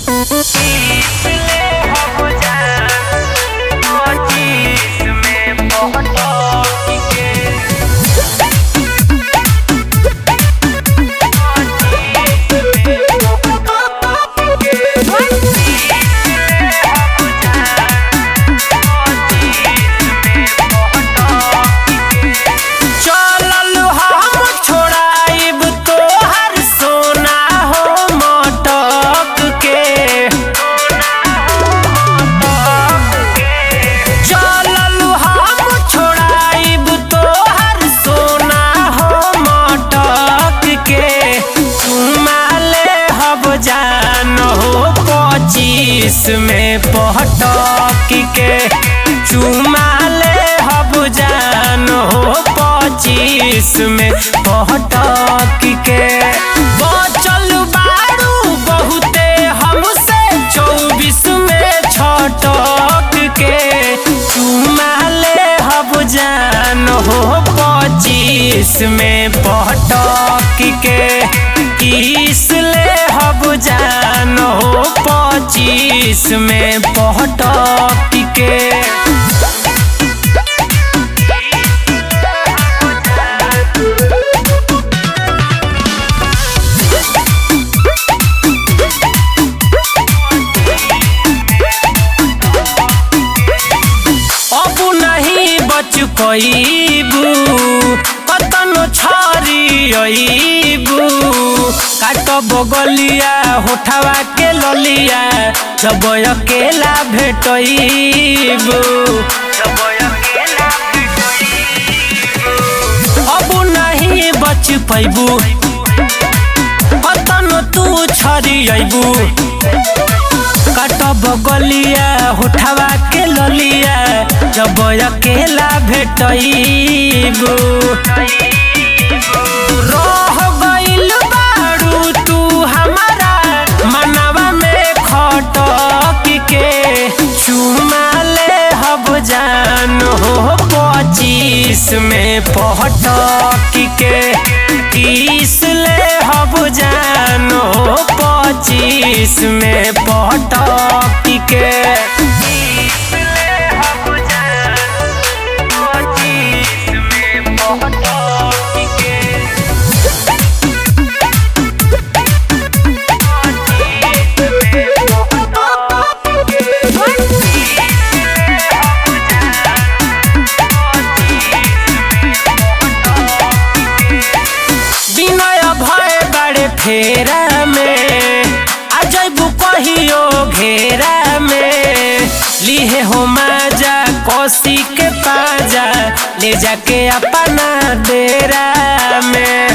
चलल हम छोड़ाइब तोहर सोना हो मटक के चलल हम छोड़ाइब तोहर सोना हो मटक के तुमाले हब जान हो पच्चीस में पटक के चुमाले हब जान हो पच्चीस में पटक के बचल बारू बहुते हमसे चौबीस में छटक के चुमाले हब जान हो पच्चीस में पटक के तीस ले हब जान हो पच्चीस में पटक के अब नहीं बच पैबू कतनो छरी अबू काट बगलिया होठवा के ललिया जब अकेला भेटबू अब नहीं बच पैबू कतनो तू छरी अबू काटब गलिया होठवा के ललिया जब अकेला भेटबू रह गइल बारू तू हमारा मनवा में खटक के चुमा ले हब जान हो पच्चीस में पटक के तीस ले हब जान हो पच्चीस में पटक के विनय भय बड़े फेरा में आ जैबू कहियो घेरा में लिहे हो माजा कोसी के पाजा ले जाके अपना डेरा में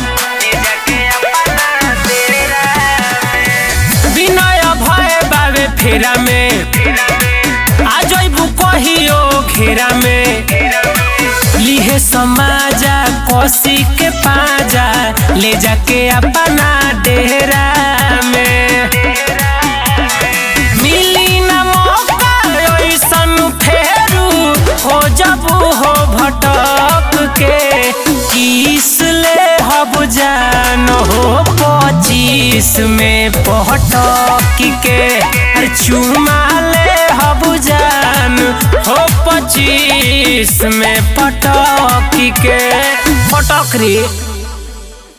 विनय भय बाबे फेरा में आ जैबू कहियो घेरा में लिहे समाजा कोसी के पाजा ले जाके अपना डेरा में मिली न मौका ऐसन फेरू हो जबू हो भटक के किस ले हब जान हो पच्चीस में पटक के अरे चुमा ले हब जान हो पच्चीस में पटक के पटक रे